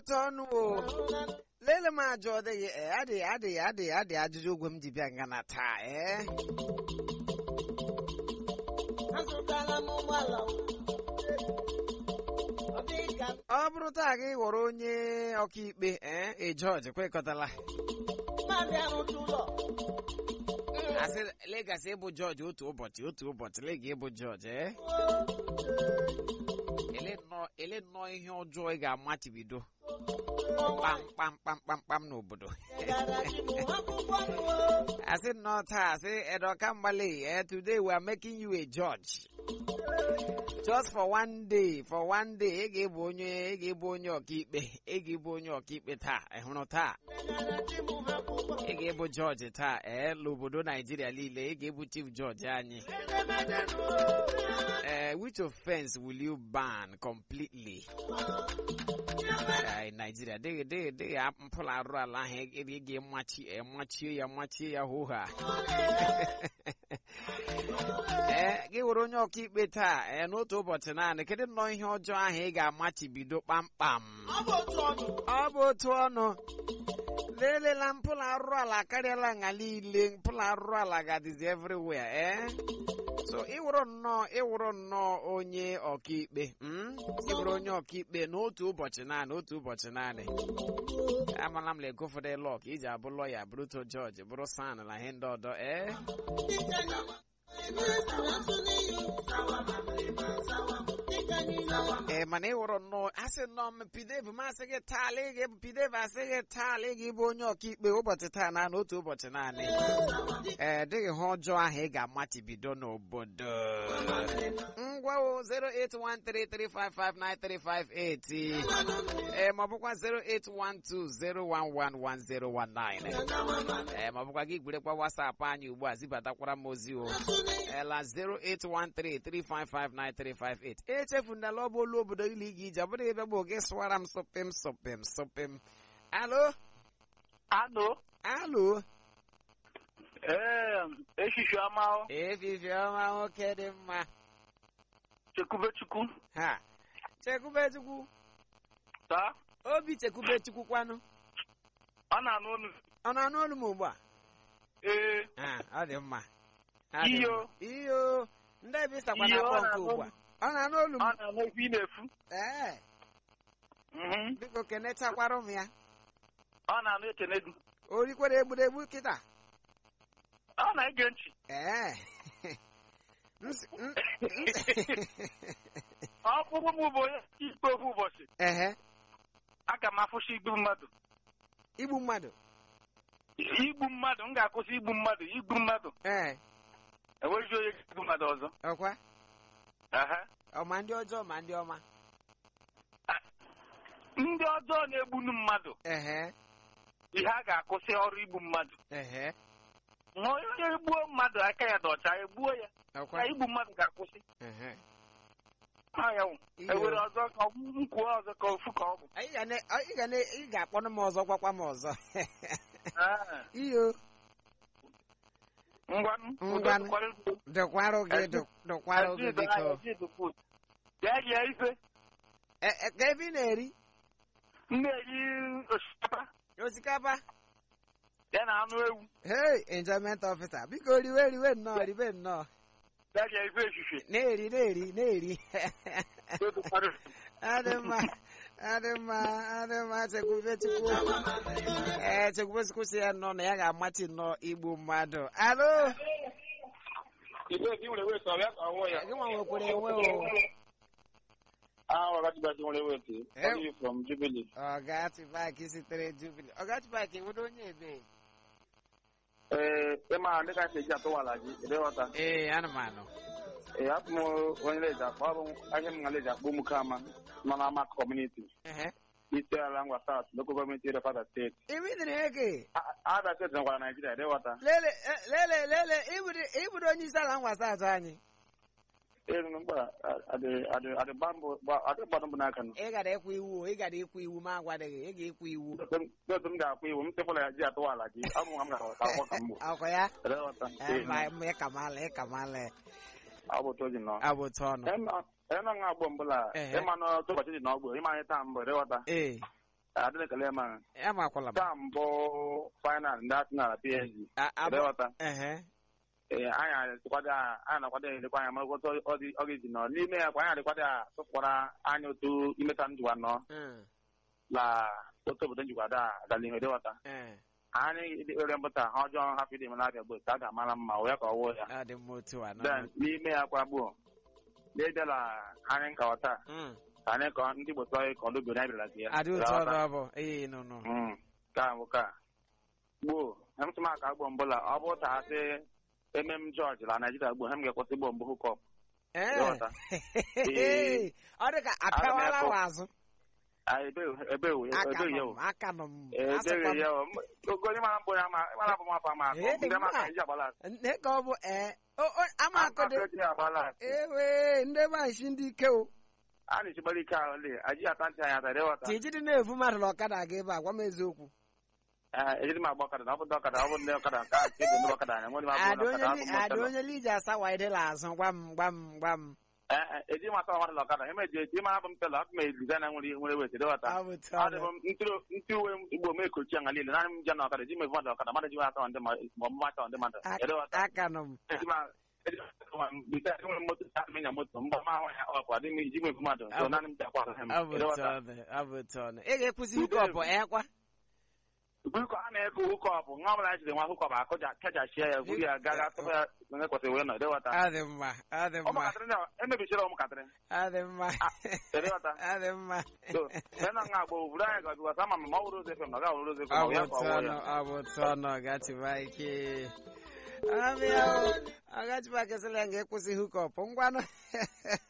otu ọnụ o lele m ajụ ọ dịghị ee adịghị adịghị adịghị adịghị ajụjụ ogwe m ji bịa nga na taa ee azụtala m ụgbọala ọ dịghị ka ọ bụrụ taa gị ghọrọ onye ọkaikpe ee ị jọji kwekọtala mmadụ arụtụ ụlọ asị legasị ịbụ jọji otu ụbọchị otu ụbọchị lega ịbụ jọji ee ele nnọọ ele nnọọ ihe ọjọọ ị ga-amachibido kpam kpam kpam kpam kpam n'obodo gara ji m akwụkwọ nụọ asị nnọọ taa asị edoka mgbali eh, today we are making you a judge just for one day for one day ị ga-ebu onye ị ga-ebu onye ọkaikpe ị ga-ebu onye ọkaikpe taa ị hụrụ taa gara ji m akwụkwọ ị ga-ebu jọji taa ee n'obodo naijiria niile ị ga-ebu chief jọji anyị Eh, which offense will you ban completely? Eh, in Nigeria, they they they mpụrụ arụ ala ahụ ị ị ga-emachi emachie ya machie ya hụ ha. Ee, gị were onye ọkaikpe taa ee n'otu ụbọchị naanị kedu nnọọ ihe ọjọọ ahụ ị ga-amachibido kpamkpam ọ bụ otu ọnụ ọ bụ otu ọnụ lelela mpụrụ arụ ala akarịala nga niile mpụrụ arụ ala gadịzi everywhere ee so ịwụrụ nnọọ ịwụrụ nnọọ onye ọkaikpe mm? ịwụrụ onye ọkaikpe n'otu ụbọchị naanị otu ụbọchị naanị amala m lego ụfọdụ lọk iji abụ lọya bụrụ to jọji bụrụ san na ihe ndị ọdọ ee dịka na asụ n'iyi dịka niile ee mana ịwụrụ nnọọ asị nnọọ m pidev masị gị taala ị ga pidev asị gị taala ị ga-ịbụ onye ọkaikpe ụbọchị taa na n'otu ụbọchị naanị ee dịghị ha ọjọọ ahụ ị ga-amachibido n'obodo ngwa o 08133559358 ee ma ọ bụkwa 08120111019 ee ma ọ bụkwa gị gburekwa wasapụ anyị ugbu a zibatakwara m ozi o ela 08133559358 echefundala ọ bụ olu obodo ilu ị ga-ije ọ bụrụ ebe bụ gị sụwara m sụpịm sụpịm sụpịm alo Alo, alo ee, echichi ọma o, efifi ọma nwoke dị mma Chekwubechukwu, ha chekwubechukwu taa, obi chekwubechukwu kwanụ ọ na-anụ olu, ọ na-anụ olu m ugbu a ee, Ah, ọ dị mma Ọ dị Iyo. mma. iyo ndị ebe ịsakwa Iyo, na-akpọ ọ nke na-anụ ugbu a olu. ọ na-anụ olu m ọ na-anụ ebe ị na-efu, ee Mhm. biko kenechakwara m ya ọ na-anụ ekene gị, o rikwere egburegbu kịta ọ na-ege ntị, ee Ns- n- ọ bụrụ m bụ onye ikpe ofu ụbọchị, ehe aga m afụsi igbu mmadụ, igbu mmadụ igbu mmadụ, m ga-akwụsị igbu mmadụ, igbu mmadụ, ee enweghị onye ga-egbu mmadụ ọzọ, ọkwa Aha. ọ ma ndị ọjọọ ma ndị ọma ndị ọjọọ na-egbunu mmadụ, ehe ihe a ga-akwụsị ọrụ igbu mmadụ, ehe ma onye gbuo mmadụ aka ya dị ọcha, egbuo ya, ọkwa na igbu mmadụ ga-akwụsị, ehe ha ya wụ. Iyo. ewere ọzọ ka ọ nkwuo ọzọ ka ofu ka ọ bụ Anyị ga na- ị ga na ị ga-akpọnụ m ọzọ gwakwa m ọzọ Ah, iyo ngwanụ Ngwanụ. Udo dụkwarụ gị Ezi- dụ- dụkwarụ gị Ezi biko anyị, ezi dụkwu. bịa rie ife E- e- ka ebe ị na-eri m na-eri osikapa osikapa ya na anụ ewu hey enjoyment officer biko riwe riwe nnọọ riwe nnọọ bịa rie ife ehihie na-eri na-eri na-eri Udo dụkwara. adị mma adị mma adị mma chekwube chukwu ee chekwube chukwu si ya nnọọ na ya ga-amachi nnọọ igbu mmadụ alo Igwe gị nwere wet, ọ bịa ka ọ wụọ ya. gị nwa nwekwara enwe o Ah, Ọgachibachi nwere wet. Eh. Calling you from Jubilee. ọgatibaki sitere jubili ọgatibaki nwere onye ebe Ee, ịma ndị ka si eji atụwala gị ịdịghọta ee anụmanụ ee abụ m onye leji akpọ abụ m ahịa m na leji akpọ ụmụ kama nọ na amak kọmuniti ehe isi ala ngwa south local gọọmenti area fada steeti ibidiri ege ada steeti nọkwara naijiria ịdịghọta lele eh, lele lele ibiri- ibiri onye isi ala ngwasa atụ anyị elu mgba adịgbadụ mbụ n'aka nọ ị gara ịkwa iwu o, ị gara ịkwa iwu ma agwadịghị ị ga-ịkwa iwu otu m ga-akwa iwu m tefụla ya ji atụwala gị ọ bụ nwa m ga-aghọta akwụkwọ ka mgbo akwa ya ịdịghọta Eh, ma- ma ịkamala ịkamala ọ bụ otu o ji nọ abụtụ ọnụ ịnọ nwa agbọ mbụla Ehe. ịma n'otu ụbọchị dị n'ọgbọ ịma anyị taa mbụ ịdịghọta ee adịghị ekele ma amakwala m taa mbụ final ndị Arsenal na PSG A- abụ- ịdịghọta ehe ee anyị adịkwado a- anyị na-akwado elekwa anya mara otu ọ dị- ọ ga-esi nọ n'ime ya kwa anyị adịkwado a tụpụkwara anyị otu imeta njikwa nọ Mm, la otu obodo njikwa da agala ihe ịdịghọta eh, anyị ere mbụta ha ọjọọ hapụ ịdị mela abịa gbo ka a ga-amara mma wee ka ọ wụọ ya ọ dị mma otu a nọ. then n'ime ya kwa gbuo n'edela anyị nkọwa taa Mm, ka anyị kọọ ndị Igbo tụọ anyị ka ọlụ obodo anyị bịara ka ya adị otu ịghọta? ọdụ ọ bụ ee nụ nụ Mm, ka bụ ka gboo emtụmaka gbo mbụla ọ bụ ta asị emem jọji la Naijiria gboo hem ga-ekwụsị gbo mbụ hukọp Eh. ịghọta Ee. ọ dị ka apịawala Aga m wa azụ ebeghị aka ya nọ o m aka nọ m asịkwa ebeghị m ya o ogo onye mara mbụ ya ma mara bụ mapa ma Ee, ndị mma. maka iji agbala nne ka ọ bụ ee o- o- ama akọdo aka eji agbala ewe ndị banshi ndị ike o a na-echigbara ike ahụ le aji ata ntị anyị atara ịghọta ti jide na-evu mmadụ na ọkada aga ebe a gwa m eziokwu Ee, ejiri m agba ọkada na ọ bụ ndị ọkada ọ bụ ndị ọkada nke a nke bụ ndị ọkada anya nwere m abụ ada ndị onye ọkada li- abụ m ada ọkada onye liji asa waidela azụ gwa m gwa m gwa m eji m asa ọmadụ ọkada eme ji eji mara bụ m tela abụ m edizaina nwere nwere wet ịghọta ọ bụ ọ dị tọọ m ntụrụ- ntụ uwe igbo m ekochi anya niile naanị m je na ọkada eji m evu mmadụ ọkada mmadụ ji m ata ndị mmadụ ma ọ bụ mata ndị mmadụ ịghọta aka nọ m eji m bita enwere m moto ta menya moto mgbe ma ahụ ya ọkwa dị m iji m evu mmadụ so naanị m ji akwa ahụ ọ bụ ịghọta tọọ ọ bụ tọọ ị ga-ekwuzi ike ọ bụ ekwa biko a na-eko hukọp nwa ọbụla jiri nwa hukọp akụja kechachie ya gwuru ya gaga tụpụ ya onye kwesịrị wee nọ ịghọta ọ dị mma ọ dị mma ụmụntakịrị ndị a emebichiri ụmụntakịrị ọ dị mma ịghọta ọ dị mma so mee na nga agba obodo anyị ga bikọta ama ma ọ bụrụ ozi fm na ọ ga-awụrụ ozi fm ọ ọ bụ ya ka ọ tọọ wụọ ya ọ bụ tọọ gatiba ike amị ahụ agachiba kesịla ya ga-ekwụsị hukọp ngwanụ